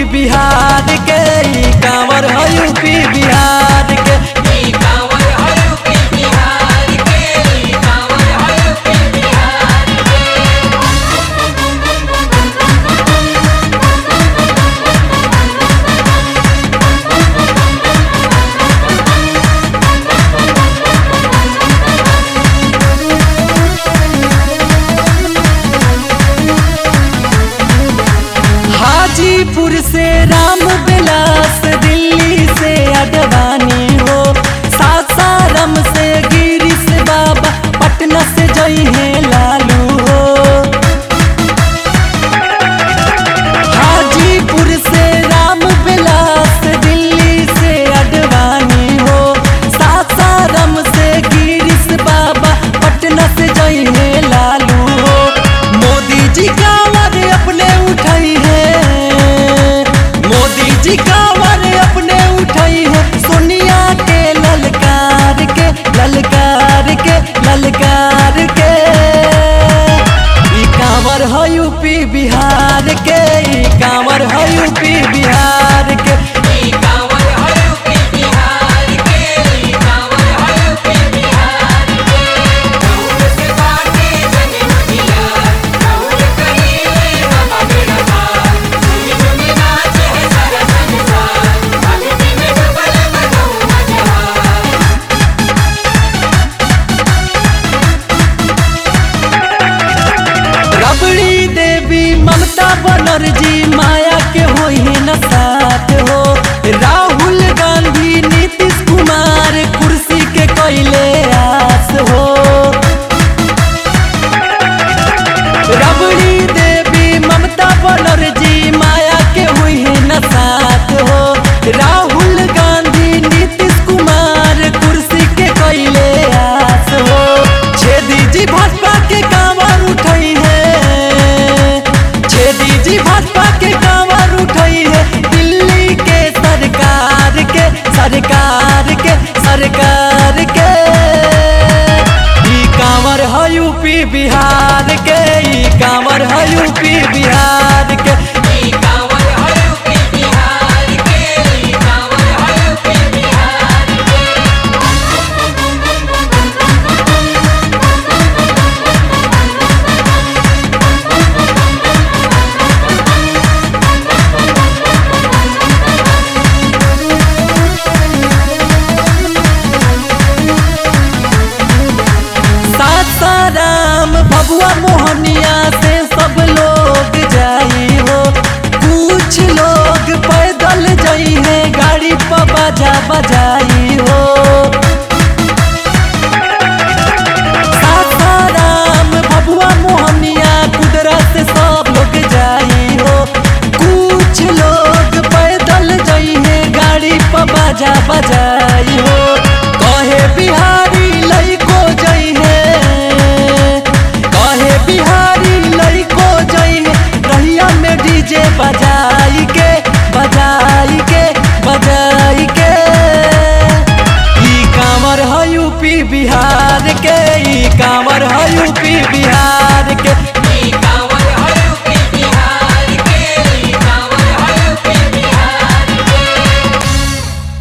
बिहार के ई कांवर है यूपी बिहार के ई कांवर है यूपी बिहार के ई कांवर है यूपी बिहार के हाजीपुर से राम विलास दिल्ली से अडवाणी हो सासाराम से गिरीश बाबा पटना से जई है लालू हो हाजीपुर से राम विलास दिल्ली से अडवाणी हो सासाराम से गिरीश बाबा पटना से जई है लालू हो मोदी जी कांवर अपने उठाई है मोदी जी कांवर अपने उठाई है सोनिया के ललकार के ललकार के ललकार के ई कांवर है यूपी बिहार के ई कांवर है यूपी बिहार के ई कांवर है यूपी बिहार के ई कांवर है यूपी बिहार के राहुल से बाटे जगे मुझिया राहुल करीले बाबा मेरा पार झूमी झूमी नाचे है सारा संसार भक्ति में डूबल बजाऊं मजहार रबड़ी देवी ममता बनर्जी माया के होई है न साथ हो राहुल गांधी नीतीश कुमार कुर्सी के कैले आस हो रबड़ी देवी ममता बनर्जी माया के हुई है न साथ हो राहुल गांधी नीतीश कुमार कुर्सी के कैले आस हो छेदी जी भाजपा के कांवर उठाई है छेदी जी भाजपा के कांवर उठाई है दिल्ली के सरकार के सरकार के सरकार के ई कांवर है यूपी बिहार के ई कांवर है यूपी बिहार के ई कांवर है यूपी बिहार के ई कांवर है यूपी बिहार के सासाराम भगवा मोहनिया से सब लोग जाई हो कुछ लोग पैदल जाई है गाड़ी पर बजा बजाई हो सासाराम भगवा मोहनिया कुदरत से सब लोग जाई हो कुछ लोग पैदल जाई है गाड़ी पर बजा बजाई हो कहे बिहारी लइको जई है कहे बिहारी लइको जई है रहिया में डीजे बजाई के बजाई के बजाई के ई कांवर है यूपी बिहार